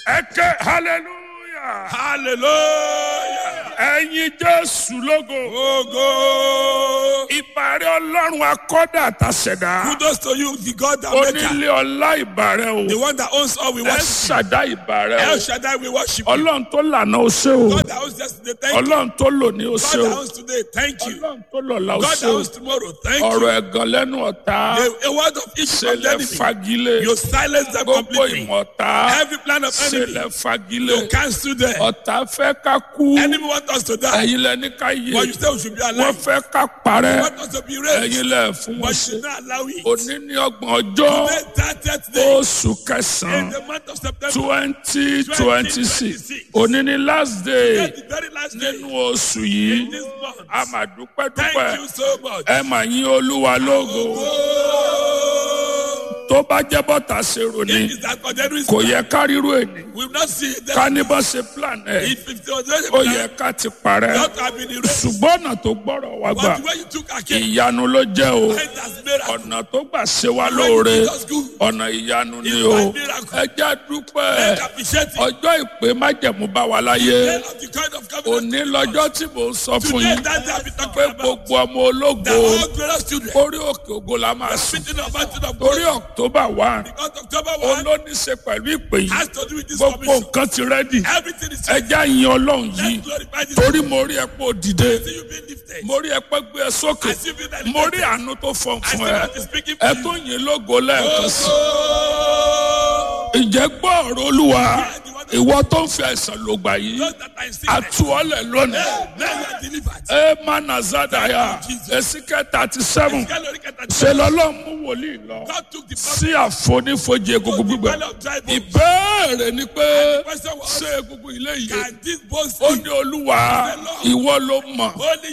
ẹ ké hallelujah Hallelujah. ẹyin jésù lógo Ogo. ìbàrẹ̀ ọlọ́run akọ́dà àtàṣẹ̀dá Kudos to you, the God that maker. onílé ọlá ìbàrẹ̀ The o one that owns all we ẹ worship. ṣàdá ìbàrẹ̀ El o Shaddai, we worship you. ọlọ́run tó lànà ó ṣe o God that owns yesterday, thank you. ọlọ́run tó lò ní ó ṣe God o that owns today, thank you. ọlọ́run tó lọ́la ó God ṣe that o owns tomorrow, thank you. ọ̀rọ̀ ẹ̀gàn lẹ́nu ọ̀tá A, a word of each ṣe from the lẹ enemy. fagilé You silence them gbogbo completely. ìmọ̀ta Every plan of ṣe enemy, lẹ fagilé you cancel them. ọ̀tá fẹ́ ká kú Enemy want us to die, ẹ̀yin lẹ ní ká yé but you say we should be wọ́n alive. fẹ́ ká parẹ́ want us to be raised, ẹ̀yin lẹ fún wọn but ṣe you not allow it. òní ní ọgbọ̀n ọjọ́ Today, that that day, oṣù in kẹsàn-án the month of September, twenty twenty six òní ní last day the very last day nínú oṣù yìí in this month. a máa dúpẹ́ Thank dúpẹ́ you so much. ẹ mà yín olúwa lógo Oh, tó bá jẹ́ bọ́tà ṣe ròní it is that ordinary kò yẹ ká ríru èní We will not see it. ká ní bá ṣe plan ẹ̀ If it was just ó yẹ ká ti parẹ́ not have been erased, ṣùgbọ́n ọ̀nà tó gbọ́rọ̀ wá gbà but the way you took our king, ìyanu ló jẹ́ o it has miracle. ọ̀nà tó gbà ṣe wá The way you lóore did us good, ọ̀nà ìyanu ni It's o my miracle. ẹ jẹ́ dúpẹ́ let's appreciate it. ọjọ́ ìpè májẹ̀mú bá wa láyé Then of the kind of covenant. òní lọ́jọ́ tí mò ń sọ fún Today, yín that day I've been pé talking about. gbogbo ọmọ ológo The all glorious children. orí òkè ògo la máa sùn Meeting of mountain of torí glory. october one Because October 1 olóníṣe pẹ̀lú ìpè yìí has to do with this gbogbo commission. nǹkan ti rẹ́dì Everything is ẹja yin ọlọ́run yìí Let's glorify this. torí mo rí ẹ pé ó dìde See you being lifted. mo rí ẹ pé gbé ẹ sókè I see you being lifted. mo rí àánú tó fọn I see fún ẹ God is speaking ẹ for tó you. yin lógo lẹ́ẹ̀kan sí Oh, ǹjẹ́ gbọ́ ọ̀rọ̀ olúwa ìwọ tó ń fi àìsàn lògbà yìí those that are in sickness, àtúọ̀lẹ̀ lónìí now you are delivered. ẹ má nà zádàyà èsìkẹ́ thirty seven Gallery can ṣe lọ́lọ́ mú wòlíì lọ God took the sí àfonífojì egungun gbígbẹ valley of dry bones. ìbéèrè ni pé Question was, ṣé egungun ilé yìí can this bone ó speak? ní olúwa ìwọ ló mọ̀ Only